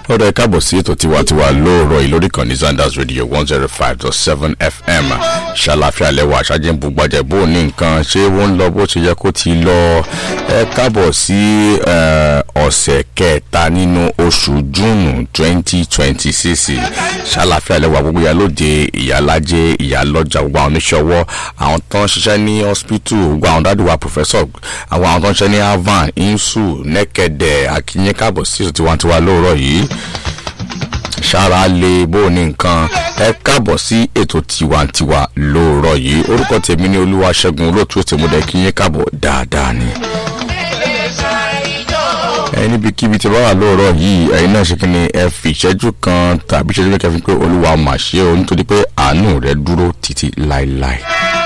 ọ̀dọ̀ ẹ káàbọ̀ sí ètò tiwantiwa lóòrọ̀ yìí lórí kan ní zanders radio one zero five dot seven fm ṣàlàfíà lẹ́wọ̀ àṣàjẹ́ ń bugbàjẹ́ bó ní nǹkan ṣé wọ́n ń lọ bó ṣe yẹ kó ti lọ ẹ káàbọ̀ sí ọ̀sẹ̀ kẹta nínú oṣù júùnù twenty twenty six ṣàlàfíà lẹ́wọ̀ gbogbo ìyá lóde ìyálájẹ́ ìyálọ́jà gbogbo àwọn oníṣòwò àwọn tó ń ṣiṣẹ́ ní hospital gbogbo àwọn dádùwà professor àwọn àwọn tó ń ṣiṣẹ́ ní avan insu nẹ́kẹ̀dẹ̀ akínyẹ́ káàbọ̀ sí ètò tiwantiwa lóòrọ̀ yìí ṣára lè bó ní nǹkan ẹ káàbọ̀ sí ètò tiwantiwa lóòrọ̀ yìí orúkọ tèmi ní olúwa ṣẹ́gun olóòtú tèmúdẹ kí yín káàbọ̀ dáadáa ni. ẹ níbikíbi tí wọ́n wà lóòrọ̀ yìí ẹ̀yin náà ṣe kí ni ẹ fi ìṣẹ́jú kan tàbí ìṣẹ́jú mẹ́kẹ́ fi pé olúwa mà ṣe o nítorí pé àánú rẹ dúró títí láéláé.